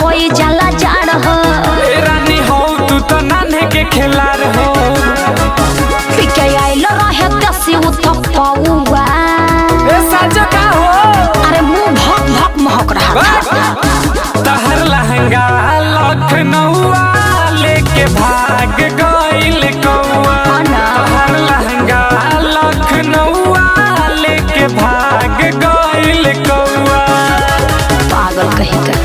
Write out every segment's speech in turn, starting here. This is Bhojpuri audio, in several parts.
होई जाला जाड़ हो ए रानी हो तू तो नान्हे के खिलार हो पिके आइल रहे देसी उतपौआ ए साजो का हो अरे मुंह भक भक महक रहा था तहर लहंगा लखनऊआ लेके भाग गइल कौआ ना। तहर लहंगा लखनऊआ लेके भाग गइल कौआ पागल कहीं का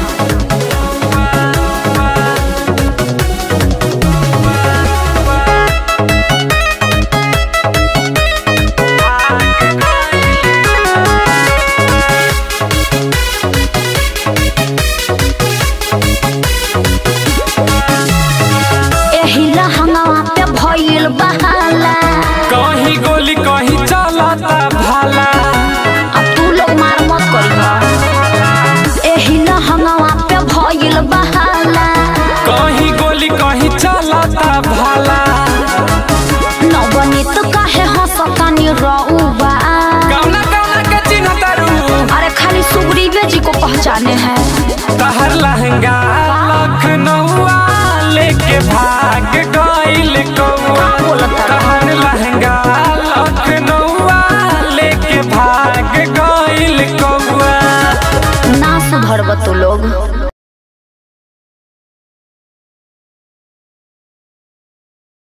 एही लहंगवा पे भइल बहाला कहीं गोली कहीं चलता भाला अब तू लोग मार मत करी एही लहंगवा पे भइल बहाला कहीं गोली कहीं चलता भाला नवनीत काहे हंसतानी रउबा कौना कौना के चिन्ह तारू अरे खाली सुग्रीवे जी को पहचाने हैं तहर लहंगा लखनऊआ लेके भाग गइल कौआ बोलत तारा? तहर लहंगा लखनऊआ लेके भाग गइल कौआ ना सुधरब तू लोग